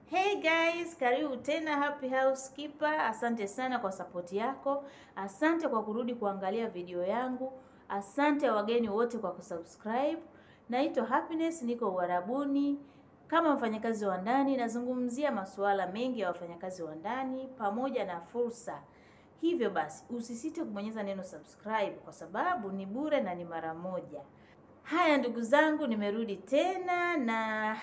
Hey guys, karibu tena Happy Housekeeper. Asante sana kwa sapoti yako, asante kwa kurudi kuangalia video yangu, asante wageni wote kwa kusubscribe. Naitwa Happiness, niko Uarabuni kama mfanyakazi wa ndani. Nazungumzia masuala mengi ya wafanyakazi wa ndani pamoja na fursa. Hivyo basi usisite kubonyeza neno subscribe kwa sababu ni bure na ni mara moja. Haya ndugu zangu, nimerudi tena na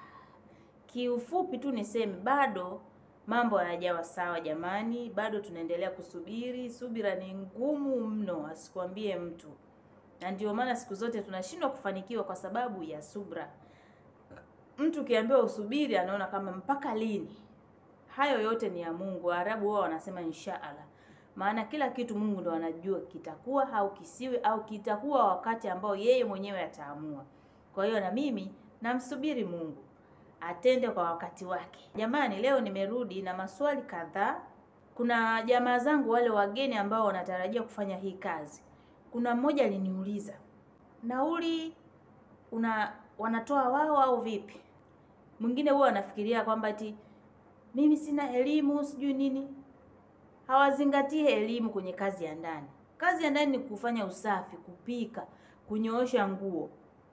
kiufupi tu niseme bado mambo hayajawa sawa jamani, bado tunaendelea kusubiri. Subira ni ngumu mno, asikwambie mtu, na ndio maana siku zote tunashindwa kufanikiwa kwa sababu ya subra. Mtu ukiambiwa usubiri, anaona kama mpaka lini? Hayo yote ni ya Mungu. Waarabu wao wanasema inshaallah, maana kila kitu Mungu ndo anajua kitakuwa au kisiwe, au kitakuwa wakati ambao yeye mwenyewe ataamua. Kwa hiyo na mimi namsubiri Mungu atende kwa wakati wake. Jamani, leo nimerudi na maswali kadhaa. Kuna jamaa zangu wale wageni ambao wanatarajia kufanya hii kazi. Kuna mmoja aliniuliza, nauli una wanatoa wao au vipi? Mwingine huwa anafikiria kwamba ati mimi sina elimu sijui nini. Hawazingatie elimu kwenye kazi ya ndani. Kazi ya ndani ni kufanya usafi, kupika, kunyoosha nguo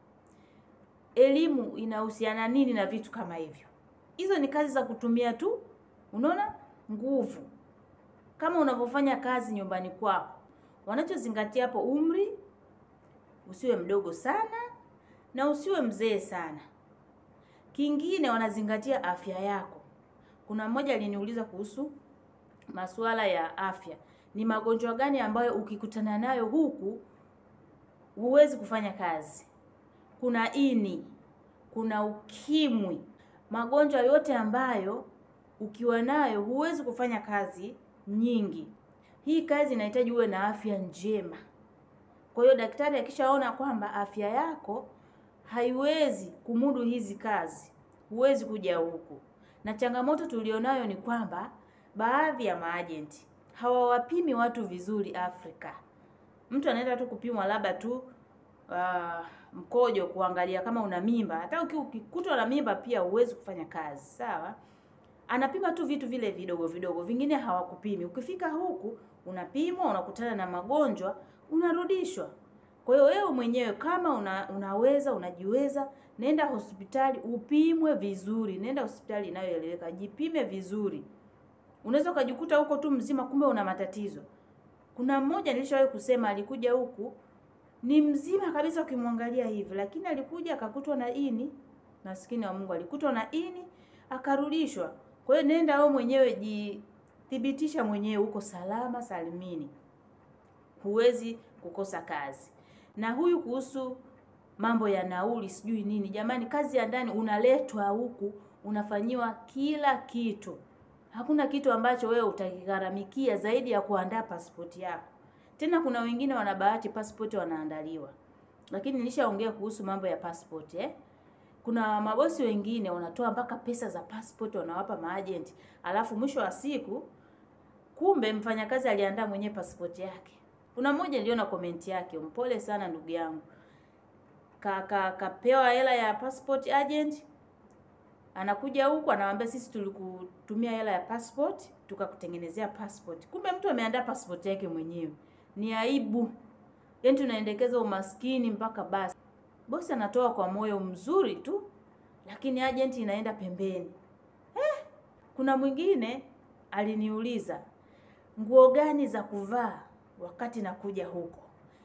elimu inahusiana nini na vitu kama hivyo? Hizo ni kazi za kutumia tu, unaona, nguvu, kama unavyofanya kazi nyumbani kwako. Wanachozingatia hapo, umri usiwe mdogo sana na usiwe mzee sana. Kingine wanazingatia afya yako. Kuna mmoja aliniuliza kuhusu masuala ya afya, ni magonjwa gani ambayo ukikutana nayo huku huwezi kufanya kazi kuna ini, kuna ukimwi, magonjwa yote ambayo ukiwa nayo huwezi kufanya kazi nyingi. Hii kazi inahitaji uwe na afya njema. Kwa hiyo daktari akishaona kwamba afya yako haiwezi kumudu hizi kazi, huwezi kuja huku. Na changamoto tulionayo ni kwamba baadhi ya maajenti hawawapimi watu vizuri Afrika. Mtu anaenda tu kupimwa labda tu uh, mkojo kuangalia kama una mimba. Hata ukikutwa na mimba pia huwezi kufanya kazi, sawa? Anapima tu vitu vile vidogo vidogo, vingine hawakupimi. Ukifika huku unapimwa, unakutana na magonjwa, unarudishwa. Kwa hiyo wewe mwenyewe kama una, unaweza unajiweza, nenda hospitali upimwe vizuri. Nenda hospitali inayoeleweka, jipime vizuri. Unaweza ukajikuta huko tu mzima, kumbe una matatizo. Kuna mmoja nilishawahi kusema, alikuja huku ni mzima kabisa ukimwangalia hivi, lakini alikuja akakutwa na ini. Maskini wa Mungu, alikutwa na ini akarudishwa. Kwa hiyo nenda wewe mwenyewe jithibitisha mwenyewe uko salama salimini, huwezi kukosa kazi. Na huyu kuhusu mambo ya nauli sijui nini, jamani, kazi ya ndani unaletwa huku unafanyiwa kila kitu. Hakuna kitu ambacho wewe utakigharamikia zaidi ya kuandaa pasipoti yako. Tena kuna wengine wana bahati passport wanaandaliwa, lakini nilishaongea kuhusu mambo ya passport eh. Kuna mabosi wengine wanatoa mpaka pesa za passport wanawapa maagent, alafu mwisho wa siku kumbe mfanyakazi aliandaa mwenyewe passport yake. Kuna mmoja niliona comment yake, mpole sana ndugu yangu, ka, ka, kapewa hela ya passport agent, anakuja huku anawaambia sisi tulikutumia hela ya passport tukakutengenezea passport, kumbe mtu ameandaa passport yake mwenyewe. Ni aibu. Yaani tunaendekeza umaskini mpaka basi. Bosi anatoa kwa moyo mzuri tu, lakini agent inaenda pembeni. Eh, kuna mwingine aliniuliza nguo gani za kuvaa wakati nakuja huko.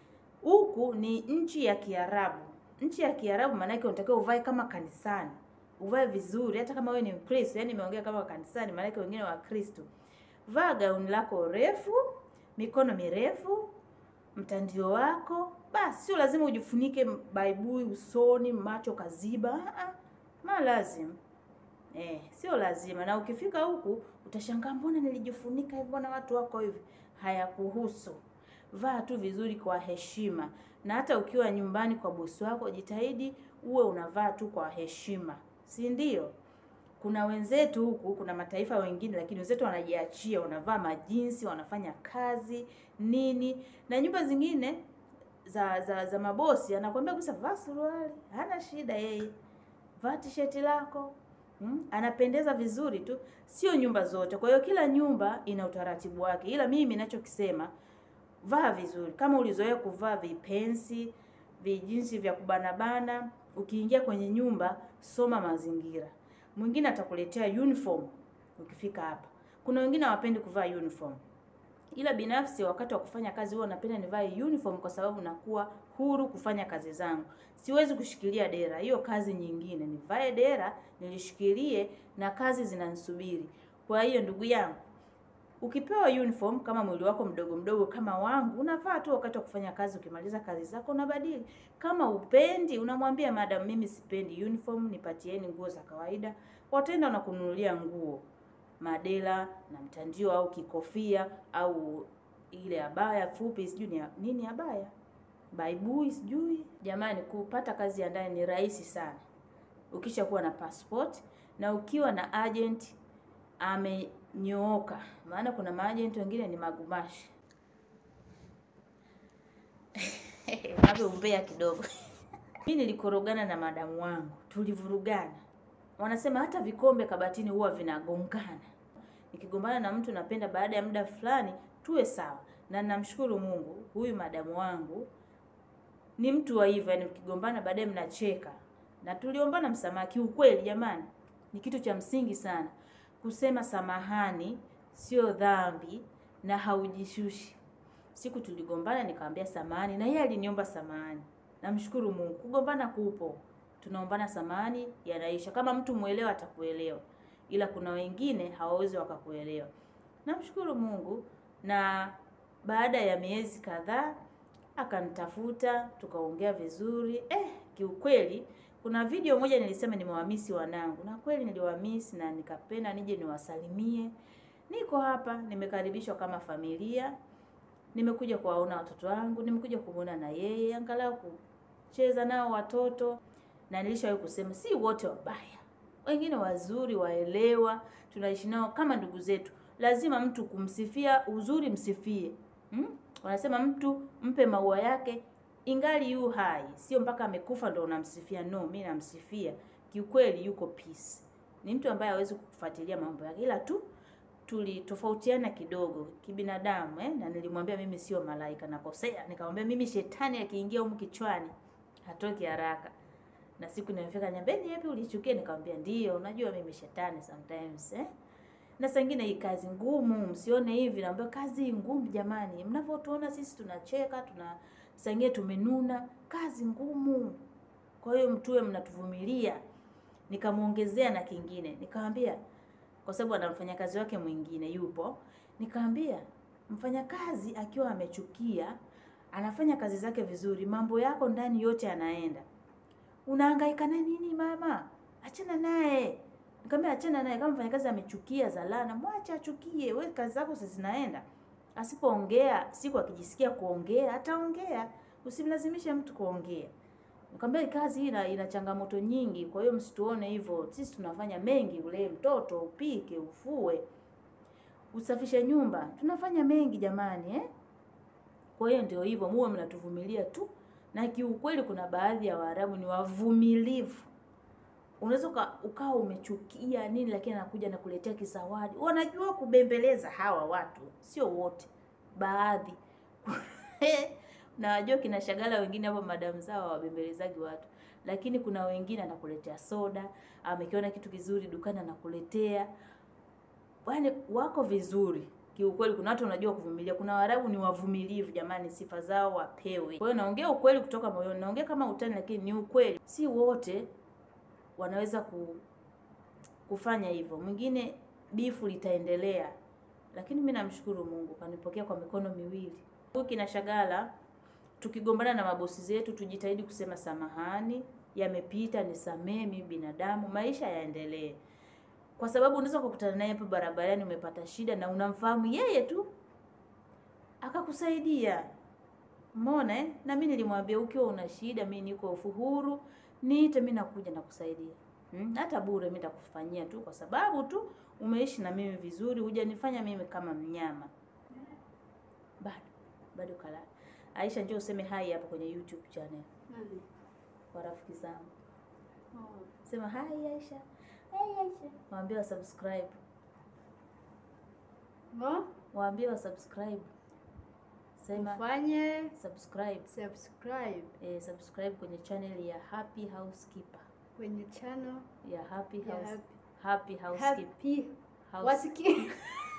Huku ni nchi ya Kiarabu. Nchi ya Kiarabu maana yake unatakiwa uvae kama kanisani. Uvae vizuri hata kama wewe ni Mkristo, yaani nimeongea kama kanisani maana yake wengine wa Kristo. Vaa gauni lako refu mikono mirefu, mtandio wako basi. Sio lazima ujifunike baibui usoni, macho kaziba. Ma lazima eh, sio lazima. Na ukifika huku utashangaa, mbona nilijifunika hivi, mbona watu wako hivi? Hayakuhusu. Vaa tu vizuri kwa heshima, na hata ukiwa nyumbani kwa bosi wako jitahidi uwe unavaa tu kwa heshima, si ndio? Kuna wenzetu huku, kuna mataifa wengine, lakini wenzetu wanajiachia, wanavaa majinsi, wanafanya kazi nini, na nyumba zingine za za za mabosi anakuambia kabisa vaa suruali, hana shida yeye, vaa tisheti lako, Hmm? Anapendeza vizuri tu, sio nyumba zote. Kwa hiyo kila nyumba ina utaratibu wake, ila mimi ninachokisema vaa vizuri. Kama ulizoea kuvaa vipensi, vijinsi vya kubanabana, ukiingia kwenye nyumba, soma mazingira. Mwingine atakuletea uniform ukifika hapa. Kuna wengine hawapendi kuvaa uniform, ila binafsi wakati wa kufanya kazi huwa napenda nivae uniform kwa sababu nakuwa huru kufanya kazi zangu. Siwezi kushikilia dera, hiyo kazi nyingine. Nivae dera nilishikilie, na kazi zinanisubiri. Kwa hiyo ndugu yangu, ukipewa uniform kama mwili wako mdogo mdogo kama wangu, unavaa tu wakati wa kufanya kazi. Ukimaliza kazi zako unabadili. Kama upendi, unamwambia madam, mimi sipendi uniform, nipatieni nguo za kawaida. Wataenda na kununulia nguo madela na mtandio au kikofia au ile abaya fupi, sijui ni nini abaya baibui, sijui. Jamani, kupata kazi ya ndani ni rahisi sana ukisha kuwa na passport na ukiwa na agent amenyooka, maana kuna maagent wengine ni magumashi hapo umbea kidogo. Mimi nilikorogana na madamu wangu, tulivurugana. Wanasema hata vikombe kabatini huwa vinagongana. Nikigombana na mtu napenda baada ya muda fulani tuwe sawa, na namshukuru Mungu, huyu madamu wangu ni mtu wa hivyo, yani mkigombana baadaye mnacheka na tuliombana msamaha. Kiukweli jamani, ni kitu cha msingi sana kusema samahani, sio dhambi na haujishushi. Siku tuligombana nikamwambia samahani, na yeye aliniomba samahani. Namshukuru Mungu, kugombana kupo, tunaombana samahani, yanaisha. Kama mtu mwelewa atakuelewa, ila kuna wengine hawawezi wakakuelewa. Namshukuru Mungu, na baada ya miezi kadhaa akanitafuta tukaongea vizuri. Eh, kiukweli kuna video moja nilisema nimewamisi wanangu, na kweli niliwamisi na nikapenda nije niwasalimie. Niko hapa, nimekaribishwa kama familia, nimekuja kuwaona watoto wangu, nimekuja kumwona na yeye, angalau kucheza nao watoto. Na nilishawahi kusema si wote wabaya, wengine wazuri, waelewa, tunaishi nao kama ndugu zetu. Lazima mtu kumsifia uzuri, msifie hmm? Wanasema mtu mpe maua yake ingali yu hai, sio mpaka amekufa ndo unamsifia. No, mi namsifia kiukweli, yuko peace. Ni mtu ambaye hawezi kufuatilia mambo yake, ila tu tulitofautiana kidogo kibinadamu eh? Na nilimwambia mimi sio malaika, nakosea. Nikamwambia mimi shetani akiingia humu kichwani hatoki haraka. Na siku nimefika nyambeni, yapi ulichukia? Nikamwambia ndio, unajua mimi shetani sometimes eh? na saa ingine hii kazi ngumu, msione hivi. Naambia kazi ngumu jamani, mnavyotuona sisi tunacheka, tuna saa ingine tumenuna, kazi ngumu. Kwa hiyo mtuwe mnatuvumilia. Nikamwongezea na kingine, nikamwambia kwa sababu ana mfanyakazi wake mwingine yupo, nikamwambia mfanyakazi akiwa amechukia, anafanya kazi zake vizuri, mambo yako ndani yote yanaenda, unahangaika na nini mama? Achana naye. Nikamwambia achana naye. Kama mfanyakazi amechukia zalana, mwache achukie, wewe kazi zako sasa zinaenda. Asipoongea siku akijisikia kuongea ataongea, usimlazimishe mtu kuongea. Nikamwambia kazi hii ina, ina changamoto nyingi, kwa hiyo msituone hivyo. Sisi tunafanya mengi, ulee mtoto, upike, ufue, usafishe nyumba, tunafanya mengi jamani eh? Kwa hiyo ndio hivyo, muwe mnatuvumilia tu, na kiukweli kuna baadhi ya Waarabu ni wavumilivu unaweza ukawa umechukia nini, lakini anakuja na kuletea kisawadi. Wanajua kubembeleza hawa watu, sio wote, baadhi na wajua kina Shagala wengine hapo, madamu zao hawabembelezaji watu, lakini kuna wengine anakuletea soda, amekiona kitu kizuri dukani anakuletea, yaani wako vizuri kiukweli. Kuna watu wanajua kuvumilia, kuna Waarabu ni wavumilivu jamani, sifa zao wapewe. Kwa hiyo naongea ukweli kutoka moyoni, naongea kama utani, lakini ni ukweli, si wote wanaweza ku, kufanya hivyo. Mwingine bifu litaendelea, lakini mimi namshukuru Mungu kanipokea kwa mikono miwili. Huyu kina Shagala, tukigombana na mabosi zetu tujitahidi kusema samahani, yamepita, nisamee, mimi binadamu, maisha yaendelee, kwa sababu unaweza kukutana naye hapo barabarani, umepata shida na unamfahamu yeye tu akakusaidia. Umeona eh? Na mimi nilimwambia ukiwa una shida, mimi niko uhuru niite mimi nakuja na kusaidia hmm? Hata bure mimi nitakufanyia tu, kwa sababu tu umeishi na mimi vizuri, hujanifanya mimi kama mnyama. Bado bado kala. Aisha, njoo useme hai hapa kwenye YouTube channel Nani? kwa rafiki zangu, Oh, sema hai Aisha. Waambie wa subscribe. Mo, Waambie wa subscribe. Sema ufanye subscribe. subscribe Eh, subscribe kwenye channel ya Happy Housekeeper. kwenye channel Ya Happy ya House Happy- Happy Housekeeper. Happy House- wasikie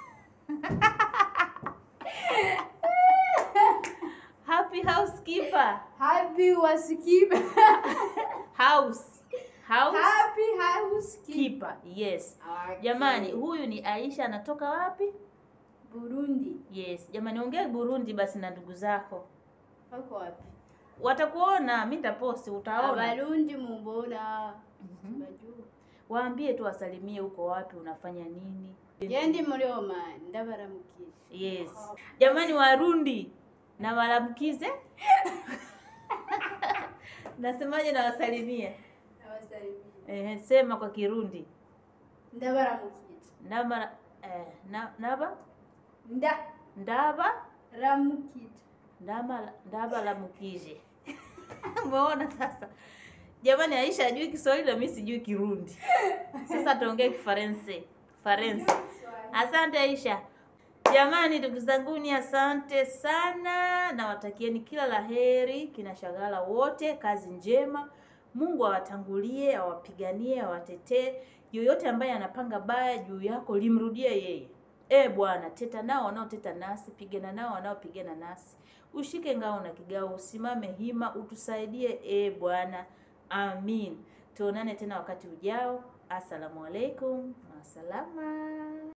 Happy Housekeeper. Happy wasikipe House. House Happy housekeeper keeper. Yes. Jamani, huyu ni Aisha anatoka wapi? Burundi Yes. Jamani, ongea Burundi basi na ndugu zako. wako wapi? Watakuona, mimi nitaposti utaona. Abarundi mumbona Mhm. bajua Waambie tu wasalimie uko wapi, unafanya nini. yendi muri Oman ndabaramukije Yes. Jamani Warundi na walamkize. Nasemaje na wasalimie? nabasalimie Eh, sema kwa Kirundi. ndabaramukije Naba eh, na, naba nda ndaba ramukije ndama ndaba la mukije. Umeona sasa? Jamani Aisha hajui Kiswahili na mimi sijui Kirundi. Sasa tuongee Kifaransa. Faransa. Asante Aisha. Jamani ndugu zanguni, asante sana, nawatakieni kila la heri, kina Shagala wote, kazi njema. Mungu awatangulie, awapiganie, awatetee. Yoyote ambaye anapanga baya juu yako limrudie yeye. E Bwana, teta nao wanaoteta nasi, pigana nao wanaopigana nasi. Ushike ngao na kigao, usimame hima, utusaidie e Bwana. Amin. Tuonane tena wakati ujao. Assalamu alaikum. Masalama.